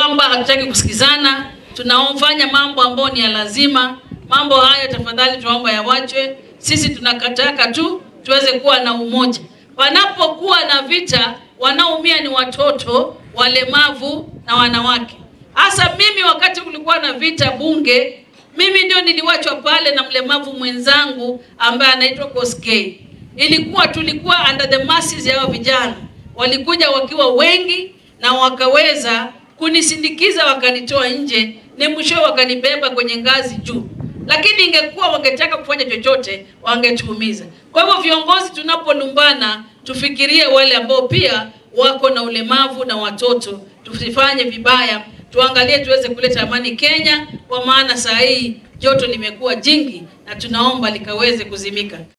kwamba hatutaki kusikizana, tunaofanya mambo ambayo ni ya lazima. Mambo haya tafadhali tunaomba yawachwe. Sisi tunakataka tu tuweze kuwa na umoja. Panapokuwa na vita, wanaumia ni watoto, walemavu na wanawake. Hasa mimi, wakati kulikuwa na vita bunge, mimi ndio niliwachwa pale na mlemavu mwenzangu ambaye anaitwa Koskei. Ilikuwa tulikuwa under the masses ya hao vijana, walikuja wakiwa wengi na wakaweza kunisindikiza wakanitoa nje, ni mwisho wakanibeba kwenye ngazi juu. Lakini ingekuwa wangetaka kufanya chochote, wangetuumiza. Kwa hivyo viongozi, tunapolumbana tufikirie wale ambao pia wako na ulemavu na watoto, tusifanye vibaya, tuangalie tuweze kuleta amani Kenya, kwa maana saa hii joto limekuwa jingi na tunaomba likaweze kuzimika.